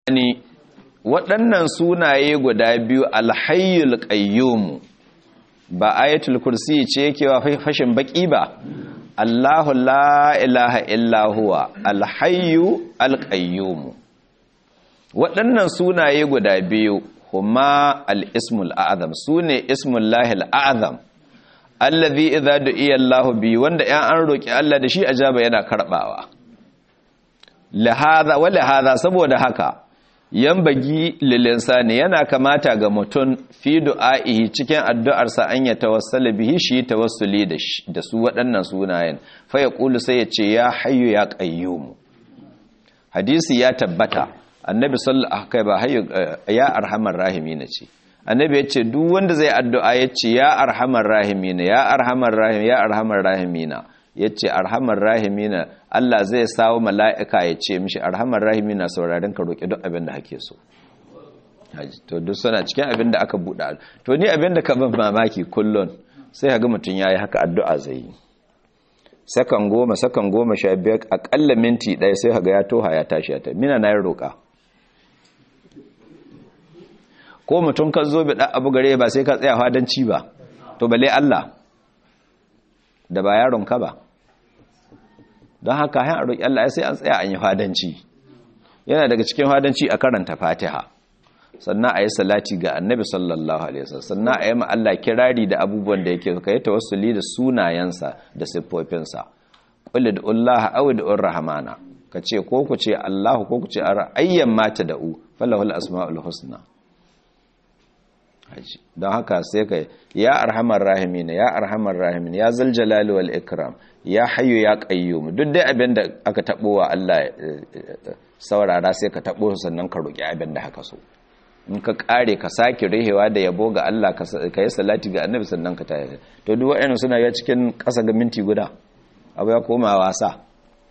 ni waɗannan sunaye guda biyu alhayyul qayyum ba ayatul kursi ce yake wa fashin baki ba Allahu la ilaha illa huwa alhayyu alqayyum waɗannan sunaye guda biyu huma al-ismul a'zam sune ismul lahil a'zam allazi idza du'iya Allah bi wanda ya an roki Allah da shi ajaba yana karbawa lahadha wa lahadha saboda haka yambagi lilinsani yana kamata ga mutum fi du'a'ihi cikin addu'arsa an ya tawassala bihi shi tawassuli da su waɗannan sunayen fa ya ƙulu sai ya ce ya hayyu ya qayyum hadisi ya tabbata annabi sallallahu alaihi ba hayyu ya arhamar rahimin ce annabi ya ce duk wanda zai addu'a ya ce ya arhamar rahimin ya arhamar rahim ya arhamar rahimina ya ce arhamar rahimina Allah zai sawo mala'ika ya ce mishi arhamar rahimina saurarin ka roƙi duk abin da hake so to duk suna cikin abin da aka buɗa to ni abin da ka ban mamaki kullum sai haga mutum ya yi haka addu'a zai yi sakan goma sakan goma sha biyar aƙalla minti ɗaya sai haga ya toha ya tashi ya ta mina na yi roƙa ko mutum ka zo bi ɗan abu gare ba sai ka tsaya hadanci ba to bale Allah da ba yaron ka ba don haka hain a roƙi Allah sai an tsaya an yi fadanci yana daga cikin fadanci a karanta fatiha sannan a yi salati ga annabi sallallahu alaihi wasallam sannan a yi ma Allah kirari da abubuwan da yake ka yi tawassuli da sunayensa da siffofinsa qul da aw da rahmana ka ce ko ku ce Allah ko ku ce ayyan mata da'u falahul asmaul husna don haka sai ka ya arhamar rahimin ya arhamar rahimin ya zal jalali wal ikram ya hayyu ya qayyum duk dai abin da aka tabo wa Allah saurara sai ka tabo sannan ka roki abin da haka so in ka kare ka sake rihewa da yabo ga Allah ka yi salati ga annabi sannan ka tayi to duk waɗannan suna ya cikin ƙasa ga minti guda abu ya koma wasa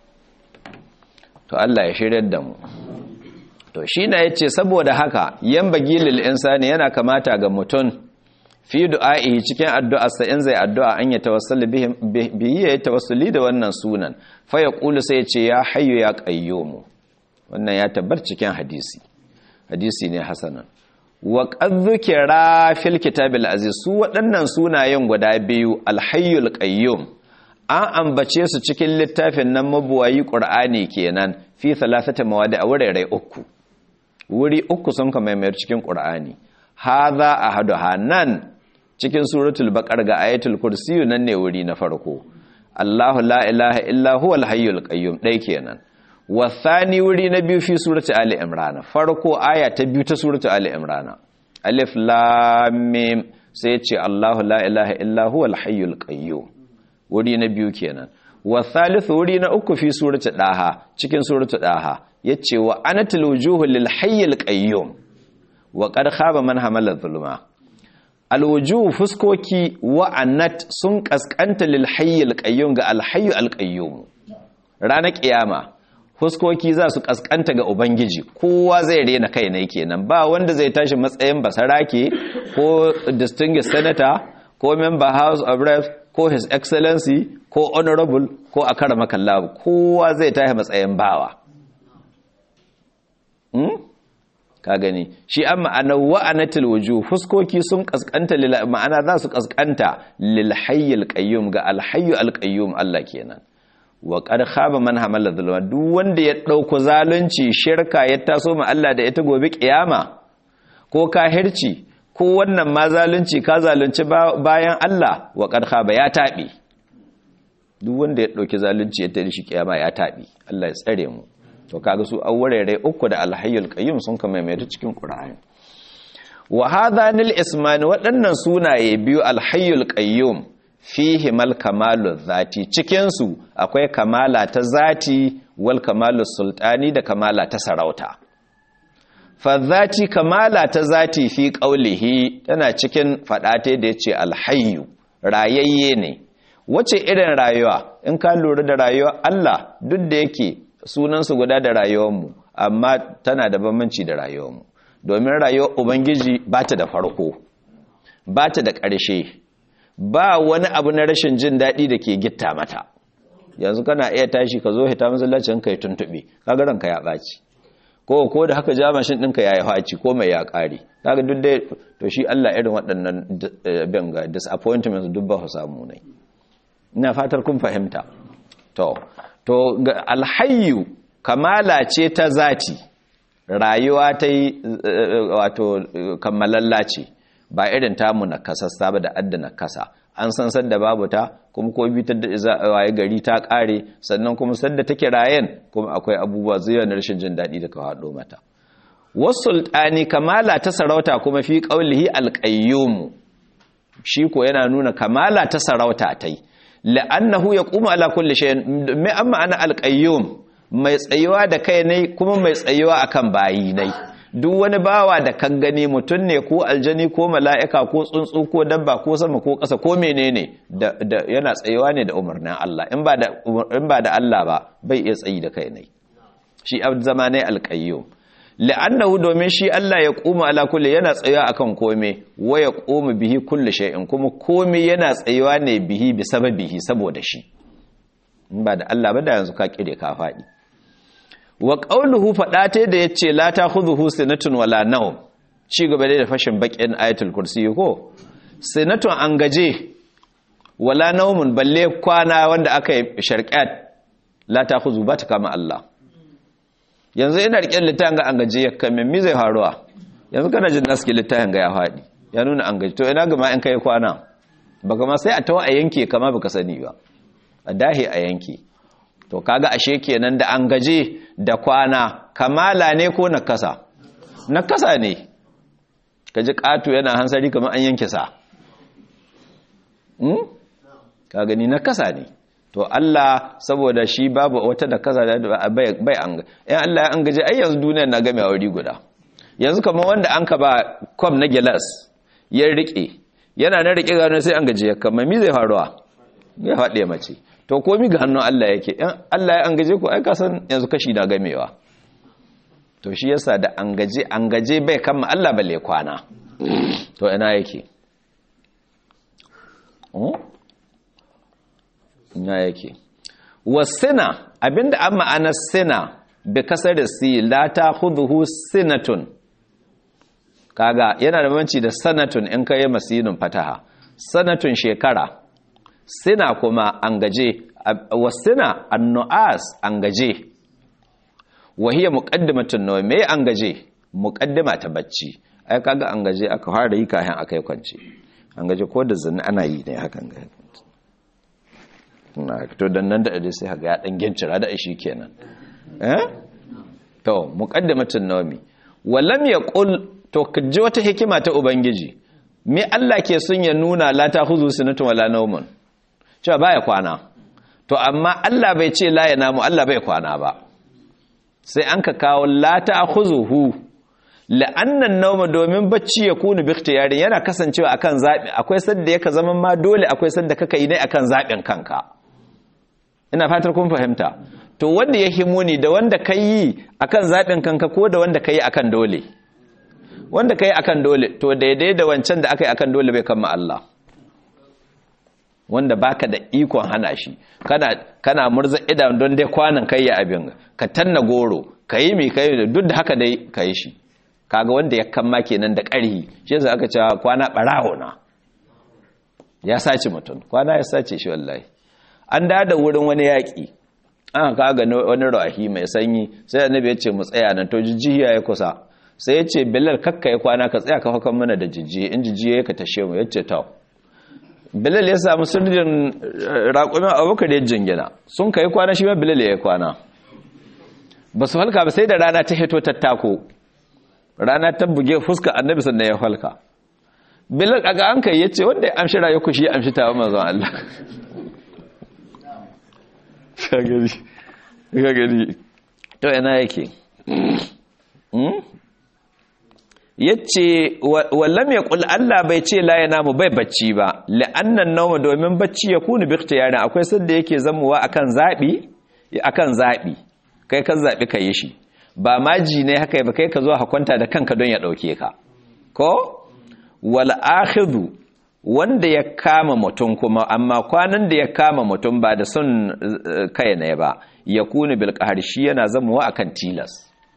to Allah ya shiryar da mu to shi na ya ce saboda haka yan bagilil insani yana kamata ga mutum fi du'a'i cikin addu'arsa in zai addu'a an ya tawassuli bihi ya tawassuli da wannan sunan fa ya kulu sai ya ce ya hayyu ya qayyumu wannan ya tabbar cikin hadisi hadisi ne hasanan wa qad dhukira fil kitabil aziz su waɗannan sunayen guda biyu al-hayyul qayyum an ambace su cikin littafin nan mabuwayi qur'ani kenan fi thalathati mawadi a wurare uku wuri uku sun kama mayar cikin ƙur'ani haza a hadu nan cikin suratul baƙar ga ayatul kursiyu nan ne wuri na farko Allahu la ilaha illa huwa al-hayyul qayyum dai kenan wasani wuri na biyu fi suratul ali imran farko aya ta biyu ta suratul ali imran alif lam mim sai ce Allahu la ilaha illa huwa al-hayyul qayyum wuri na biyu kenan wasalithu wuri na uku fi suratul daha cikin suratul daha yace wa anatul wujuhu lil hayyil qayyum wa qad khaba man hamala zulma al wujuh fuskoki wa anat sun kaskanta lil hayyil qayyum ga al hayyu al qayyum ranar kiyama fuskoki za su kaskanta ga ubangiji kowa zai rena kai ne kenan ba wanda zai tashi matsayin basarake ko distinguished senator ko member house of reps ko his excellency ko honorable ko a karama kallabu kowa zai tashi matsayin bawa ka gani shi an ma'ana wa'anatul wujuh fuskoki sun kaskanta lil ma'ana za su kaskanta lil hayyil qayyum ga al hayyu al qayyum Allah kenan wa qad khaba man hamala zulma duk wanda ya dauko zalunci shirka ya taso ma Allah da ita gobe kiyama ko kahirci ko wannan ma zalunci ka zalunci bayan Allah wa qad khaba ya tabi duk wanda ya dauki zalunci ya tare shi kiyama ya tabi Allah ya tsare mu to kaga su awwarere uku da alhayyul qayyum sun kama mai cikin qur'ani wa hadhanil ismani waɗannan sunaye biyu alhayyul qayyum fihi mal kamalu zati cikin su akwai kamala ta zati wal kamalu sultani da kamala ta sarauta fa zati kamala ta zati fi qaulihi tana cikin fadate da yace alhayyu rayayye ne wace irin rayuwa in ka lura da rayuwa Allah duk da yake sunansu guda da rayuwarmu amma tana da bambanci da rayuwarmu domin rayuwar ubangiji ba ta da farko ba ta da ƙarshe ba wani abu na rashin jin daɗi da ke gitta mata yanzu kana iya tashi ka zo hita masallacin kai tuntuɓe kaga ranka ya ɓaci ko ko da haka ja mashin ɗinka ya yi haci ko mai ya ƙare kaga duk dai to shi Allah irin waɗannan bin ga disappointments duk ba su samu ne ina fatar kun fahimta to to alhayyu kamala ce ta zati rayuwa ta yi wato kammalalla ce ba irin tamu na kasassa ba da adda na kasa an san sadda babu ta kuma ko bi ta waye gari ta kare sannan kuma sadda take rayen kuma akwai abubuwa zuwa na rashin jin daɗi da ka haɗo mata wasultani kamala ta sarauta kuma fi qaulihi alqayyum shi ko yana nuna kamala ta sarauta tai la'annahu yaqumu ala kulli shay'in me amma ana alqayyum mai tsayuwa da kai ne kuma mai tsayuwa akan bayi ne duk wani bawa da kan gani mutum ne ko aljani ko mala'ika ko tsuntsu ko dabba ko sama ko ƙasa ko menene da, da yana tsayuwa ne da umarnin Allah in ba da in ba da Allah ba bai iya tsayi da kai ne shi abd zama ne alqayyum la'annahu domin shi Allah ya kuma ala kulli yana tsayuwa akan kome wa ya kuma bihi kulli shay'in kuma kome yana tsayuwa ne bihi bi sababihi saboda shi in ba da Allah ba da yanzu ka kire ka faɗi wa qawluhu fadate da yace la ta'khudhuhu sinatun wala nawm ci gaba da fashin bakin ayatul kursi ko sinatun an gaje wala nawmun balle kwana wanda aka yi sharqat la ta'khudhu ba ta kama Allah yanzu ina rike littafin ga an gaje ya kame mi zai faruwa yanzu kana jin naski littafin ga ya faɗi ya nuna an gaje to ina ga ma in kai kwana baka ma sai a tawa a yanke kama baka sani ba a dahi a yanke to kaga ashe kenan da an gaje da kwana kamala ne ko nakasa nakasa ne kaji katu yana hansari kamar an yanke sa hmm? ka gani nakasa ne to Allah saboda shi babu wata nakasa da bai an yan Allah an gaje ai yanzu duniyar na game a wuri guda yanzu kamar wanda an ka ba kwam na gilas ya rike yana na rike gano sai an gaje kamar mi zai faruwa ya faɗe mace to komi ga hannun Allah yake in Allah ya angaje ku ai kasan yanzu kashi na gamewa to shi yasa da angaje angaje bai kama Allah balle kwana to ina yake ina yake wasina abinda an ma'ana sina bi kasar da si la ta khudhu sinatun kaga yana da banci da sanatun in kai masinin fataha sanatun shekara sina kuma an gaje wasina annu'as an gaje wahiya muqaddimatun nawa me an gaje muqaddima ta bacci ai kaga an gaje aka fara yi kayan akai kwance an gaje ko da zina ana yi ne hakan ga na to dan nan da sai haga ya dan gincira da shi kenan eh to muqaddimatun nawmi walam yaqul to kaji wata hikima ta ubangiji me Allah ke son ya nuna la ta khuzu sunatun wala nawmun cewa baya kwana to amma Allah bai ce la ya namu Allah bai kwana ba sai an ka kawo la ta'khuzuhu la'annan nawma domin bacci ya kunu bi ikhtiyari yana kasancewa akan zabi akwai sadda yaka zaman ma dole akwai sadda kaka yi ne akan zabin kanka ina fatar kun fahimta to wanda ya himuni da wanda kai akan zabin kanka ko da wanda kai akan dole wanda kai akan dole to daidai da wancan da aka yi akan dole bai kama Allah wanda baka da ikon hana shi kana kana murza idan don dai kwanan kai ya abin ka tanna goro kai mi kai duk da haka dai kai shi kaga wanda ya kamma kenan da ƙarhi shi yasa aka cewa kwana barawo na ya sace mutum kwana ya sace shi wallahi an da da wurin wani yaki an kaga wani rahi mai sanyi sai annabi ya ce mu tsaya nan to jijjiya ya kusa sai ya ce bilal kakka ya kwana ka tsaya ka hakan mana da jijjiye in jijjiye ya ka tashe mu ya ce ta bilal ya samu sirrin raƙumin abubakar ya jingina sun kai kwana shi ma bilal ya kwana ba su halka ba sai da rana ta hito tattako rana ta buge fuska annabi sannan ya halka bilal aga an kai ya ce wanda ya amshi rayu ku shi ya amshi tawa manzon Allah ka gani to ina yake yace wallam ya kul Allah bai ce la namu bai bacci ba la'annan nawma domin bacci ya kunu bi ikhtiyari akwai sanda yake zamuwa akan zabi akan zabi kai kan zabi kai shi ba maji ne haka ba kai ka zo hakwanta da kanka don ya dauke ka ko wal akhidhu wanda ya kama mutum kuma amma kwanan da ya kama mutum ba da son kai ne ba ya kunu bil shi yana zamuwa akan tilas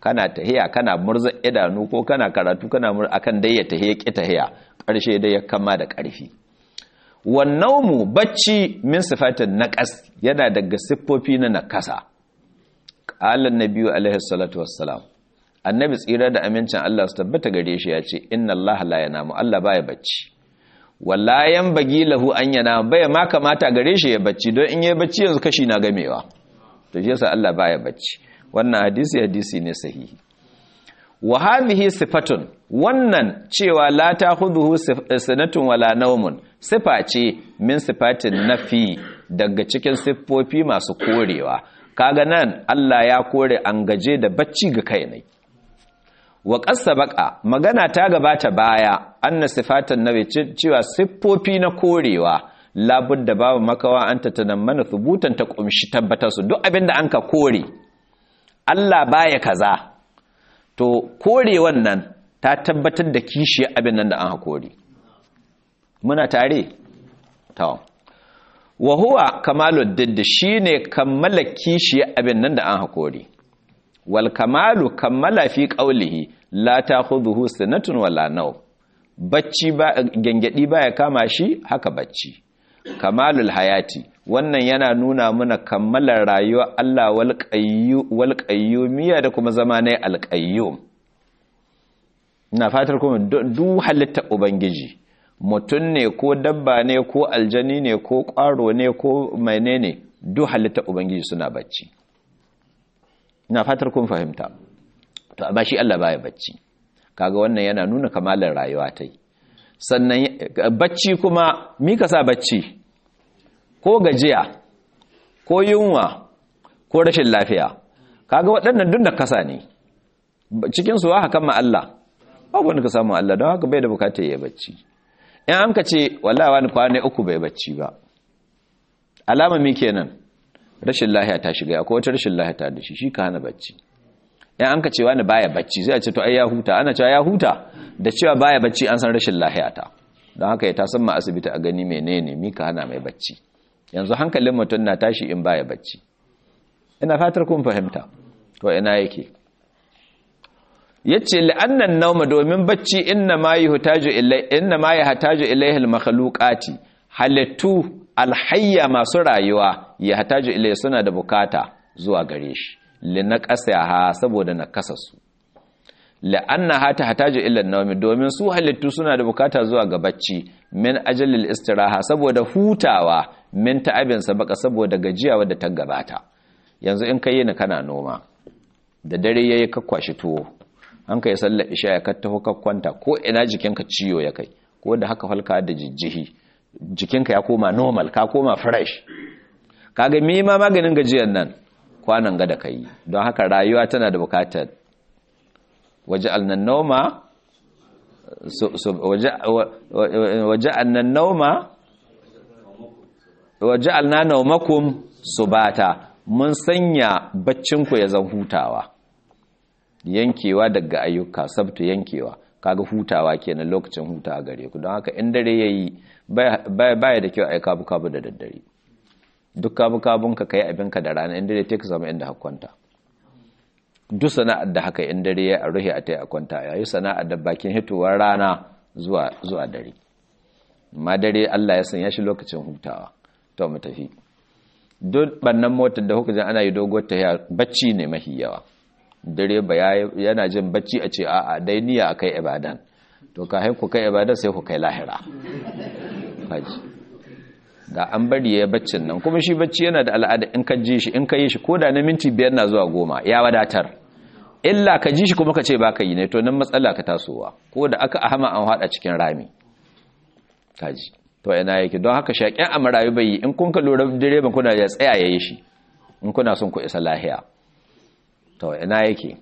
kana tahiya kana murza idanu ko kana karatu kana mur akan dai ya tahiya ki tahiya karshe dai ya kama da karfi wannan mu bacci min sifatin naqas yana daga siffofi na nakasa qala annabiyyu alaihi salatu wassalam annabi tsira da amincin Allah su tabbata gare shi ya ce inna Allah la yanamu Allah baya bacci wala bagi lahu an yana baya ma kamata gare shi ya bacci don in yayi bacci yanzu kashi na gamewa to shi yasa Allah baya bacci wannan hadisi hadisi ne sahihi wa hadhihi sifatun wannan cewa la ta'khudhuhu sanatun wala nawmun sifa ce min sifatin nafi daga cikin siffofi masu korewa kaga nan Allah ya kore an gaje da bacci ga kai ne wa ƙasa baka magana ta gabata baya anna sifatan nabi cewa siffofi na korewa labudda babu makawa an mana thubutan ta kumshi tabbatar su duk abinda an ka kore Allah baya kaza to kore wannan ta tabbatar da kishiyar abin nan da an kore muna tare to wa huwa kamalud didd shine kammala kishiyar abin nan da an hakore wal kamalu kammala fi qawlihi la ta'khudhuhu sanatun wala naw bacci ba gengedi baya kama shi haka bacci kamalul hayati wannan yana nuna mana kammalar rayuwar Allah wal qayyu wal qayyumiyya da kuma zamanai al qayyum ina fatar kuma duk halitta ubangiji mutum ne ko dabba ne ko aljani ne ko ƙwaro ne ko menene duk halitta ubangiji suna bacci ina fatar kun fahimta to amma shi Allah baya bacci kaga wannan yana nuna kamalar rayuwa ta sannan bacci kuma mi ka sa bacci ko gajiya ko yunwa ko rashin lafiya kaga waɗannan duk da kasa ne cikin su haka ma Allah babu wanda ka samu Allah don haka bai da bukatar ya bacci in an ka ce wallahi wani kwana uku bai bacci ba alama mi kenan rashin lahiya ta shiga akwai wata rashin lahiya ta da shi shi ka hana bacci in an ka ce wani baya bacci zai ce to ai ya huta ana cewa ya huta da cewa baya bacci an san rashin lahiya ta don haka ya tasan ma asibiti a gani menene mi ka hana mai bacci yanzu hankalin mutum na tashi in baya bacci ina fatar kun fahimta to ina yake yace la'annan nauma domin bacci inna ma yuhtaju ilai inna ma yahtaju ilaihi al-makhluqati halittu alhayya masu rayuwa yahtaju ilai suna da bukata zuwa gare shi linaqasaha saboda nakasarsu la'anna hata hataju ila nawmi domin su halittu suna da bukata zuwa ga bacci min ajalil istiraha saboda hutawa min ta'abin sabaka saboda gajiya wadda ta gabata yanzu in kai ni kana noma da dare yayi ka kwashi tuwo an kai sallar isha ya ka taho ka kwanta ko ina jikinka ciyo ya kai ko da haka falka da jijjihi jikinka ya koma normal ka koma fresh kaga me ma maganin gajiyar nan kwanan ga da kai don haka rayuwa tana da bukatar waje alnan nauma waje alnan nauma waje alnan naumakum subata mun sanya baccinku ya zan hutawa yankewa daga ayyuka sabtu yankewa kaga hutawa kenan lokacin hutawa gare ku don haka in dare yayi baya da kyau ai kabu kabu da daddare duk kabu kabun ka kai abinka da rana in dare take zama inda hakwanta duk sana'ar da haka in dare ya ruhi a tai a kwanta yayi sana'ar da bakin hitowar rana zuwa zuwa dare amma dare Allah ya sanya shi lokacin hutawa to mu tafi duk bannan motar da kuka ji ana yi doguwar tafiya bacci ne mahi yawa dare ba yana jin bacci a ce a'a dai niyya akai ibadan to ka haiku kai ibadan sai ku kai lahira haji da an bari ya baccin nan kuma shi bacci yana da al'ada in ka ji shi in ka yi shi ko da na minti biyar na zuwa goma ya wadatar illa ka ji shi kuma ka ce ba ka yi ne to nan matsala ka tasowa ko da aka ahama an haɗa cikin rami kaji to ina yake don haka shaƙen a marayu bai yi in kun ka lura direban kuna ya tsaya ya yi shi in kuna son ku isa lahiya to ina yake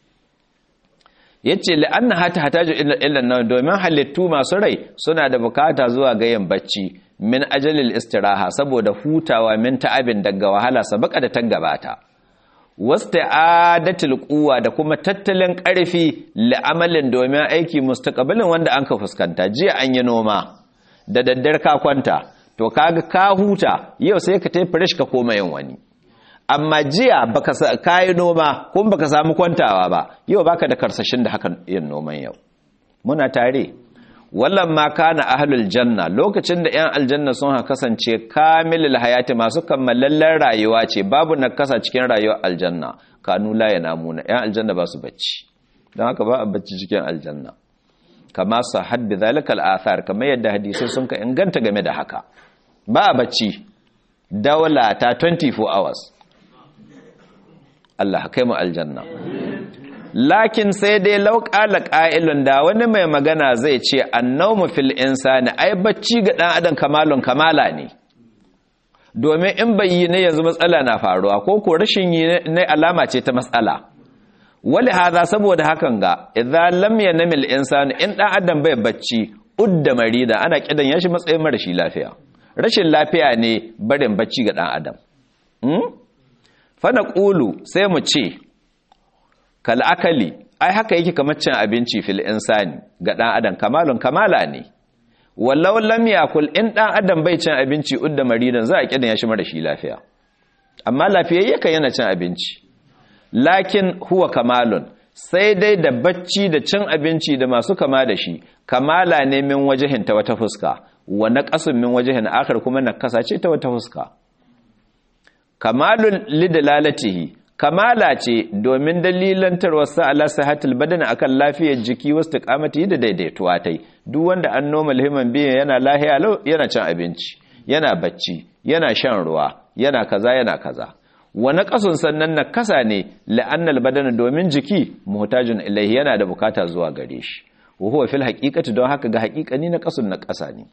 yace la'anna hata hataju illa nan domin halittu masu rai suna da bukata zuwa ga yin bacci min ajalil istiraha saboda hutawa min ta'abin daga wahala sabaka da gabata wasta'adatul quwwa da kuma tattalin karfi la'amalin domin aiki mustaqbalin wanda an ka fuskanta jiya an yi noma da daddar ka kwanta to kaga ka huta yau sai ka tafi fresh ka koma yin wani amma jiya baka kayi noma kuma baka samu kwantawa ba yau baka da karsashin da hakan yin noman yau muna tare wallan ma kana ahlul janna lokacin da yan aljanna sun ha kasance kamilul hayati masu kammalallen rayuwa ce babu nakasa cikin rayuwar aljanna kanu la yanamuna yan aljanna ba su bacci don haka ba a bacci cikin aljanna kama sahad bi zalika al-athar kamar yadda hadisi sun ka inganta game da haka ba a bacci dawla ta 24 hours Allah kai mu aljanna lakin sai dai lauƙala ƙa'ilun da wani mai magana zai ce annaumu fil insani ai bacci ga ɗan adam kamalun kamala ne domin in bai yi ne yanzu matsala na faruwa ko ko rashin yi ne alama ce ta matsala wali haza saboda hakan ga idza lam yanamil insani in ɗan adam bai bacci udda marida ana kidan yashi matsayin marashi lafiya rashin lafiya ne barin bacci ga ɗan adam fa naqulu sai mu ce kal'akali ai haka yake kamar cin abinci fil insani ga ɗan adam kamalun kamala ne wallau lam yakul in ɗan adam bai cin abinci udda maridan za a kidan ya shi mara shi lafiya amma lafiyayye kan yana cin abinci lakin huwa kamalun sai dai da bacci da cin abinci da masu kama da shi kamala ne min wajihin ta wata fuska wa naqasun min wajihin akhar kuma nakasa ce ta wata fuska kamalun lidalalatihi kamala ce domin dalilantarwarsa ala sahatul badana akan lafiyar jiki wasu tikamati da daidaituwa ta duk wanda an noma lihiman biyan yana lahiya lau yana cin abinci yana bacci yana shan ruwa yana kaza yana kaza wani kasun sannan na kasa ne la'annal badana domin jiki muhtajin ilaihi yana da bukata zuwa gare shi wa huwa fil haqiqati don haka ga haqiqani na kasun na kasa ne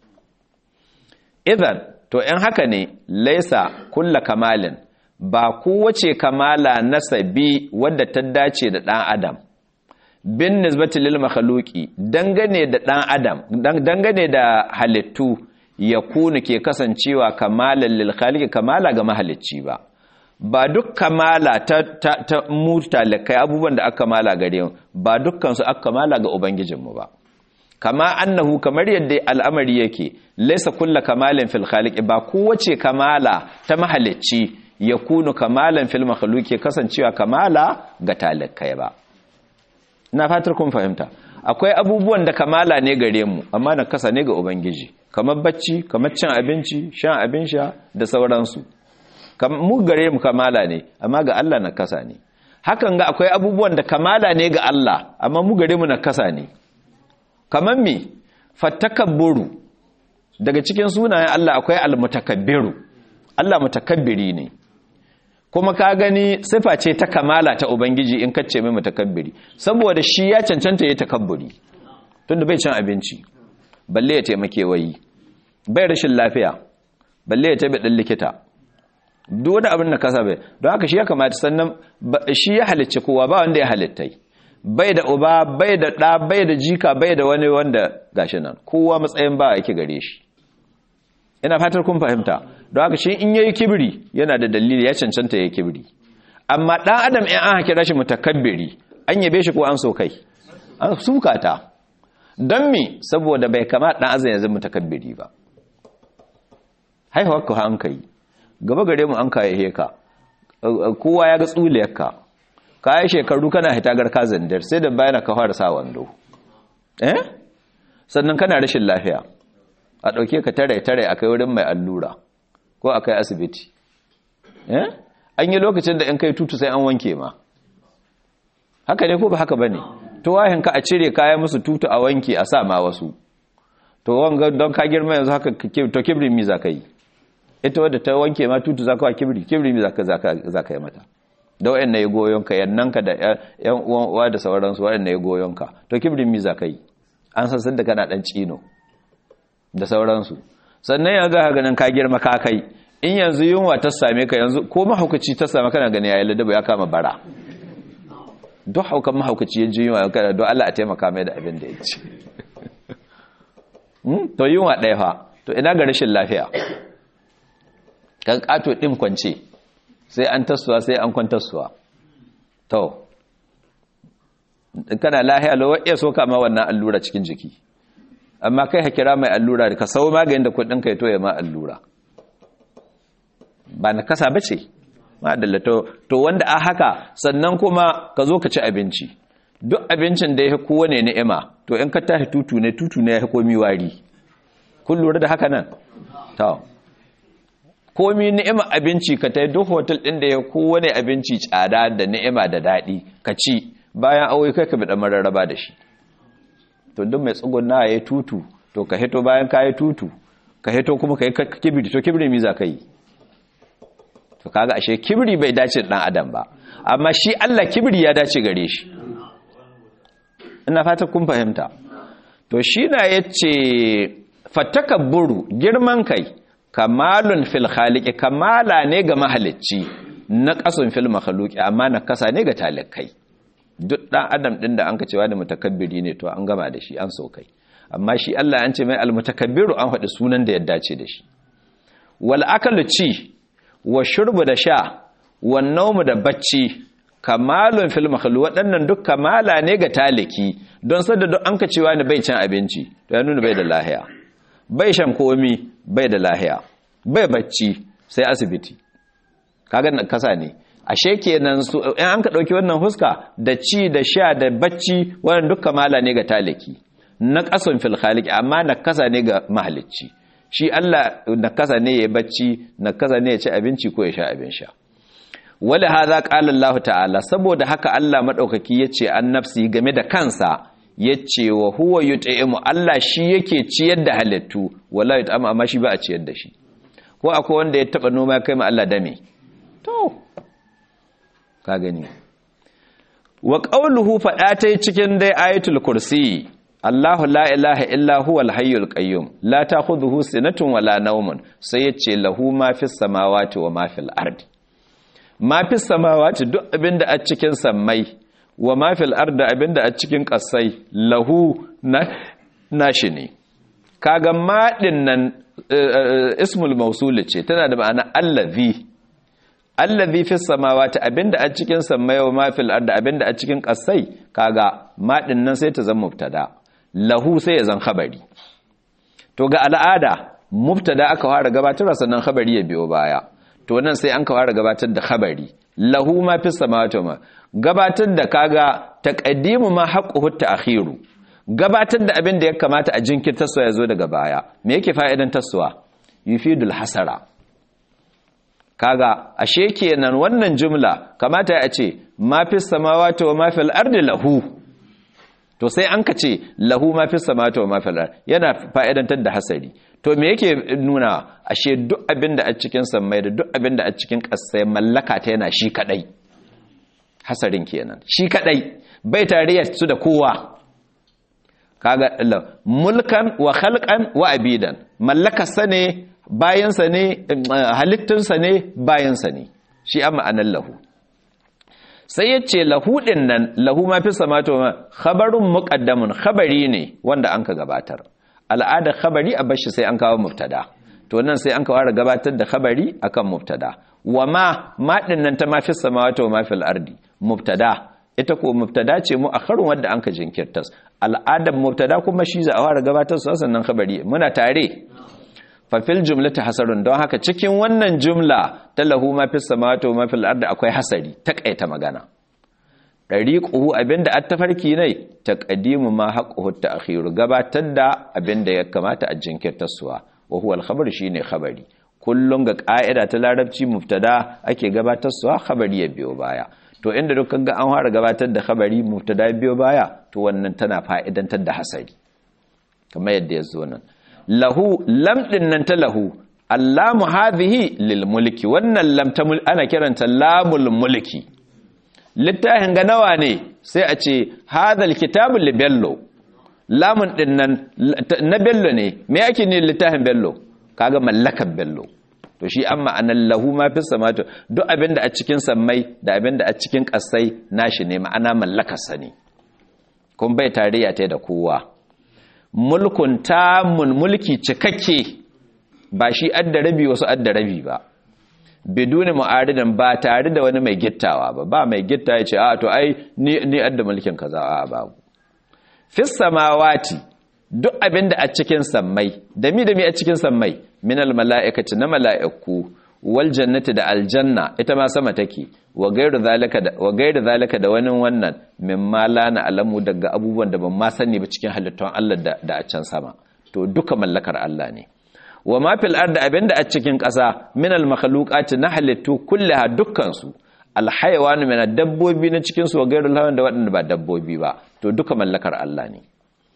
idan to in haka ne laisa kulla kamalin ba kowace kamala nasabi wadda ta dace da ɗan adam bin nisbati lil makhluqi dangane da ɗan adam dangane da halittu ya kunu ke kasancewa kamalan lil khaliqi kamala ga mahalicci ba ba duk kamala ta ta, ta mutalakai abubuwan da aka kamala gare mu ba dukkan su aka kamala ga ubangijinmu ba kama annahu kamar yadda al'amari yake laisa kulla kamalin fil khaliqi ba kowace kamala ta mahalicci ya kunu kamalan fil makhluki kasancewa kamala ga talakai ba ina fatar kun fahimta akwai abubuwan da kamala ne gare mu amma na kasa ne ga ubangiji kamar bacci kamar cin abinci shan abin sha da sauransu mu gare mu kamala ne amma ga Allah na kasa ne hakan ga akwai abubuwan da kamala ne ga Allah amma mu gare mu na kasa ne kamar me fatakabburu daga cikin sunayen Allah akwai almutakabbiru Allah mutakabbiri ne kuma ka gani sifa ce ta kamala ta ubangiji in kace mai mutakabbiri saboda shi ya cancanta ya takabburi tunda bai cin abinci balle ya taimake wayi bai rashin lafiya balle ya tabi dan likita duk wani abin da kasa bai don haka shi ya kamata sannan shi ya halicci kowa ba wanda ya halittai bai da uba bai da ɗa bai da jika bai da wani wanda gashi nan kowa matsayin ba yake gare shi ina fatar kun fahimta don haka shi in yayi kibiri yana da dalili ya cancanta yayi kibiri amma dan adam in an kira shi mutakabbiri an yabe shi ko an so kai an sukata don me saboda bai kama dan azan yanzu mutakabbiri ba haihuwar ka an kai gaba gare mu an kai heka kowa ya ga tsuliyarka kayi shekaru kana hitagar ka zandar sai da bayan ka fara sa wando eh sannan kana rashin lafiya a ɗauke ka tare-tare a kai wurin mai allura ko a kai asibiti an yi lokacin da in kai tutu sai an wanke ma haka ne ko ba haka ba ne ka a cire kayan musu tutu a wanke a sa ma wasu to wanga don ka girma yanzu haka to kibri mi za ka yi ita wadda ta wanke ma tutu za ka wa kibri kibri mi za ka yi mata da wa'yan na yi goyonka yannanka da yan uwan uwa da sauransu wa'yan na yi goyonka to kibri mi za ka yi an sassan da kana ɗan cino da sauransu sannan yanzu haka ganin ka girma ka kai in yanzu yunwa ta same ka yanzu ko mahaukaci ta same kana gani yayi ladaba ya kama bara duk haukan mahaukaci ya ji yunwa kana don Allah a taimaka mai da abin da ya ci to yunwa ɗaya fa to ina ga rashin lafiya kan kato ɗin kwance sai an tassuwa sai an kwantarsuwa to kana lahiya lo iya so kama wannan allura cikin jiki amma kai ha kira mai allura ka sau maganin da kudin ka ya toye ma allura ba na kasa ba ce madalla to wanda a haka sannan kuma ka zo ka ci abinci duk abincin da ya kowane ni'ima to in ka tashi tutu ne tutu ne ya komi wari kun lura da haka nan to komi ni'ima abinci ka tai duk hotel din da ya kowane abinci tsada da ni'ima da daɗi ka ci bayan aure kai ka bi da mararraba da shi to duk mai tsugunna ya tutu to ka hito bayan ka yi tutu ka hito kuma ka yi kibiri to kibiri mi za ka yi to kaga ashe kibiri bai dace dan adam ba amma shi Allah kibiri ya dace gare shi ina fata kun fahimta to shi na yace fatakabburu girman kai kamalun fil khaliqi kamala ne ga mahalicci na kasun fil makhluqi amma na kasa ne ga talikai duk dan adam din da an ka cewa da mutakabbiri ne to an gama da shi an so kai amma shi Allah an ce mai almutakabbiru an faɗi sunan da ya dace da shi wal akalu ci wa shurbu da sha wa naumu da bacci kamalun fil makhlu waɗannan duk kamala ne ga taliki don sadda duk an ka cewa ni bai cin abinci to ya nuna bai da lahiya bai shan komi bai da lahiya bai bacci sai asibiti kaga kasa ne ashe kenan su in an ka dauki wannan huska da ci da sha da bacci wannan duk kamala ne ga taliki na kasan fil khaliq amma na kasa ne ga mahalicci shi Allah na kasa ne ya bacci na kasa ne ya ci abinci ko ya sha abin sha wala hadha qala Allah ta'ala saboda haka Allah madaukaki yace an nafsi game da kansa yace wa huwa yut'imu Allah shi yake ciyar da halittu wala yut'amu amma shi ba a ciyar da shi ko akwai wanda ya taba noma kai ma Allah dame to ka gani wa qawluhu fada tai cikin dai ayatul kursi Allahu la ilaha illa huwa al-hayyul qayyum la ta'khudhuhu sinatun wala nawmun sai yace lahu ma fis samawati wa ma fil ardi ma fis samawati duk abinda a cikin sammai wa ma fil ardi abinda a cikin kasai lahu na nashi ne kaga ma din nan ismul mawsul ce tana da ma'ana allazi allazi fis samawati abinda a cikin sammai wa ma fil ardi abinda a cikin kasai kaga ma din nan sai ta zama mubtada lahu sai ya zan khabari to ga al'ada mubtada aka fara gabatar sannan khabari ya biyo baya to nan sai an ka fara gabatar da khabari lahu ma fis samawati ma gabatar da kaga taqaddimu ma haqquhu ta'khiru gabatar da abin da ya kamata a jinkirtar ya zo daga baya me yake fa'idan taswa yufidul hasara kaga ashe kenan wannan jumla kamata ya ce ma fis samawati wa ma fil ardi lahu to sai an ka ce lahu ma fi samata wa mafil yana fa'idantar da hasari to me yake nuna ashe duk abin da a cikin sammai da duk abin da a cikin ƙasai mallaka ta yana shi kadai hasarin kenan shi kadai bai tarayya su da kowa kaga mulkan wa khalqan wa abidan mallaka sa ne bayansa ne halittunsa ne bayansa ne shi amma anan lahu sai ya ce lahudin nan lahu ma fi samato ma khabarun muqaddamun khabari ne wanda an ka gabatar al'ada khabari a bashi sai an kawo mubtada to nan sai an kawo gabatar da khabari akan mubtada wa ma ma din nan ta ma fi samawati wa ma fil ardi mubtada ita ko mubtada ce mu akharun wanda an ka jinkirtas al'adar mubtada kuma shi za a fara gabatar su sannan khabari muna tare fafil jumlata hasarun don haka cikin wannan jumla ta lahu ma fi samawati wa ma fil ardi akwai hasari takaita magana dariquhu abinda at-tafarki ne taqdimu ma haqquhu ta'khiru gabatar da abinda ya kamata a jinkirtar suwa wa huwa al-khabar shine khabari kullun ga ka'ida ta larabci mubtada ake gabatar suwa khabari ya biyo baya to inda dukkan ga an fara gabatar da khabari mubtada biyo baya to wannan tana fa'idantar da hasari kamar yadda ya zo nan lahu lam din nan ta lahu allamu hadhihi lil mulki wannan lam ta ana kiranta lamul mulki littafin ga nawa ne sai a ce hadhal kitabu li bello lamun din nan na bello ne me yake ne littafin bello kaga mallakar bello to shi amma anan lahu ma fi samatu duk abinda a cikin sammai da abinda a cikin kasai nashi ne ma'ana mallakar sa ne kun bai tarayya ta da kowa mulkun tamun mulki cikakke ba shi adda rabi wasu adda rabi ba biduni mu'aridan ba tare da wani mai gittawa ba ba mai gitta ya ce a to ai ni ni adda mulkin kaza a babu fis samawati duk abinda a cikin sammai da mi da mi a cikin sammai minal mala'ikati na mala'iku wal jannati da aljanna ita ma sama take wa gairu zalika da wa gairu zalika da wani wannan mimma la na alamu daga abubuwan da ban ma sani ba cikin halittun Allah da, da a can sama to duka mallakar Allah ne wa ma fil ardi abinda a cikin ƙasa min al makhluqati na halittu kullaha dukkan su al hayawan min dabbobi na cikin su wa gairu lawan da waɗanda ba dabbobi ba to duka mallakar Allah ne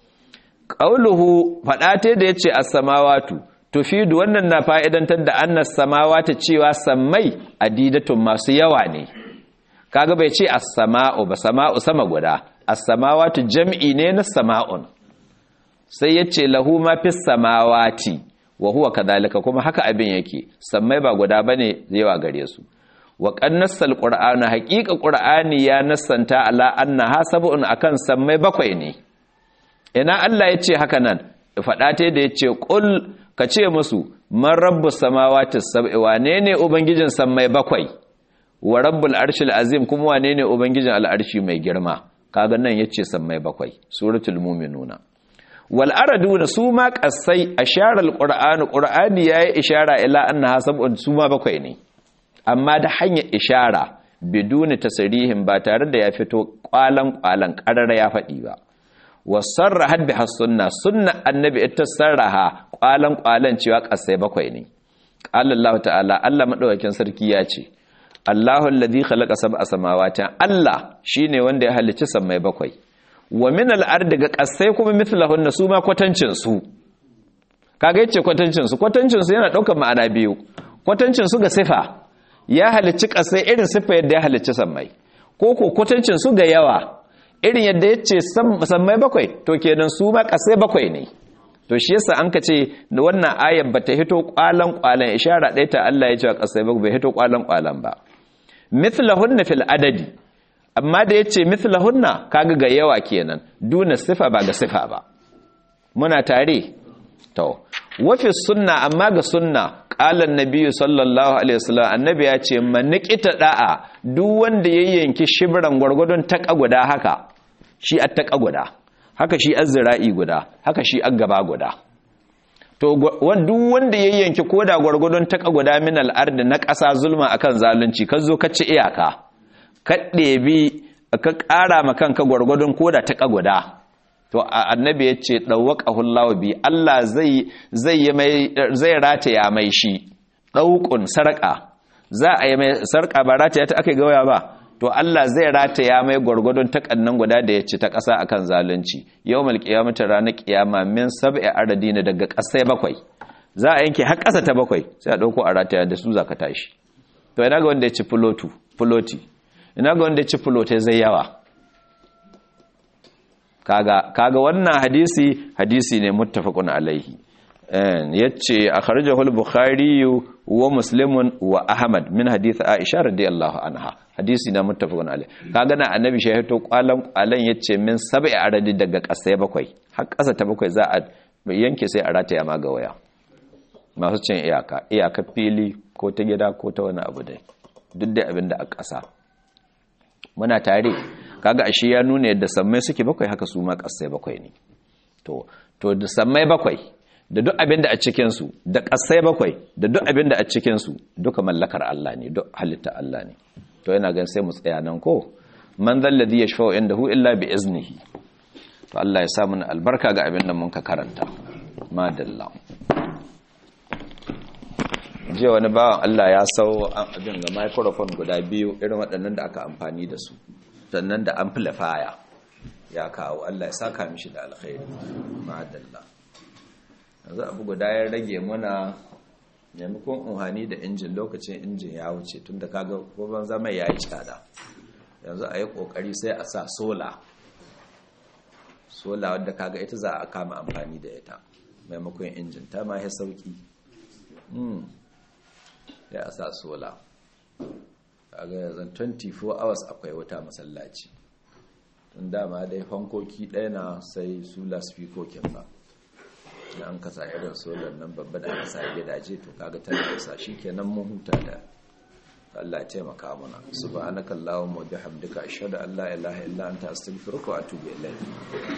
qauluhu fadate da yace as-samawatu tufidu wannan na fa'idantar da annas samawata cewa sammai adidatun masu yawa ne kaga bai ce as-sama'u ba sama'u sama guda as-samawatu jam'i ne na sama'un sai yace lahu ma fis samawati wa huwa kadhalika kuma haka abin yake sammai ba guda bane yawa gare su wa qannasal qur'ana haqiqa qur'ani ya nassanta ala annaha sab'un akan sammai bakwai ne ina Allah yace haka nan fada ta da yace qul ka ce musu man rabbus samawati sab'i wane ne ubangijin sammai bakwai wa rabbul arshil azim kuma wane ne ubangijin al'arshi mai girma kaga nan yace sammai bakwai suratul mu'minuna wal araduna su ma kasai ashara alqur'anu qur'ani yayi ishara ila annaha sab'un su ma bakwai ne amma da hanyar ishara biduni tasrihin ba tare da ya fito kwalan kwalan karara ya faɗi ba wasarrahat biha sunna sunna annabi ita sarraha kwalan kwalan cewa kasai bakwai ne qala Allah ta'ala Allah madaukakin sarki ya ce Allahu alladhi khalaqa sab'a samawati Allah shine wanda ya halicci sammai bakwai wa min al-ardi ga kasai kuma mithlahunna su ma kwatancin su kaga yace kwatancin su kwatancin su yana daukar ma'ana biyu kwatancin su ga sifa ya halicci kasai irin sifa yadda ya halicci sammai ko ko kwatancin su ga yawa irin yadda ya ce sammai bakwai to kenan su ma kasai bakwai ne to shi yasa an ka ce da wannan ayar ba ta hito kwalan kwalan ishara ɗaya ta Allah ya ce kasai bakwai bai hito kwalan kwalan ba mithlahunna fil adadi amma da yace mithlahunna kaga ga yawa kenan duna sifa ba ga sifa ba muna tare to wafi sunna amma ga sunna qala annabi sallallahu alaihi wasallam annabi ya ce manikita da'a duk wanda ya yanki shibran gwargwadon taka guda haka shi at taka guda haka shi azzira'i guda haka shi aggaba guda to duk wanda ya yanki koda gwargwadon taka guda min al'ard na ƙasa zulma akan zalunci ka zo ka ci iyaka ka ɗebi ka ƙara ma kanka gwargwadon koda taka guda to annabi ya ce ɗauwaƙa hullawa bi Allah zai rataya mai shi ɗauƙun sarƙa za a yi mai sarƙa ba rataya ta aka gawaya ba to Allah zai rataya mai gwargwadon takannan guda da ya ci ta ƙasa akan zalunci yau mal ƙiyamata ranar ƙiyama min sab'i aradina daga ƙasai bakwai za a yanke har ƙasa ta bakwai sai a ɗauko a rataya da su za ka tashi to ina ga wanda ya ci filoti ina ga wanda ya ci filote zai yawa kaga kaga wannan hadisi hadisi ne muttafaqun alaihi yace akhrajahu al-bukhari wa muslim wa ahmad min hadith aisha radiyallahu anha hadisi na muttafaqun alaihi kaga na annabi shahito kwalan kwalan yace min sab'i aradi daga kasai bakwai har kasa ta bakwai za a yanke sai a rataya ma ga waya masu cin iyaka iyaka fili ko ta gida ko ta wani abu dai duk da abin da a kasa muna tare kaga ashe ya nuna yadda sammai suke bakwai haka su ma kasai bakwai ne to to da sammai bakwai da duk abin da a cikin su da kasai bakwai da duk abin da a cikin su duka mallakar Allah ne duk halitta Allah ne to yana gan sai mu tsaya nan ko man zal ladhi yashfa'u indahu illa bi iznihi to Allah ya sa mana albarka ga abin da mun ka karanta madalla jiya wani bawan Allah ya sau abin ga microphone guda biyu irin waɗannan da aka amfani da su sannan da amplifier ya kawo Allah ya saka mishi da alkhairi madalla yanzu abu guda ya rage muna maimakon unhani da injin lokacin injin ya wuce tun da kaga goban zama ya yi tsada yanzu a yi kokari sai a sa sola sola wadda kaga ita za a kama amfani da ita maimakon injin ta ma ya sauki ya a sa sola kaga yanzu 24 hours akwai wuta masallaci tun dama dai fankoki ɗaya na sai su lasfikokin ba da an kasa irin solar nan babba da aka sa gidaje to kaga tana isa kenan mun huta da Allah ya taimaka mana subhanakallahumma wa bihamdika ashhadu an la ilaha illa anta astaghfiruka wa atubu ilayk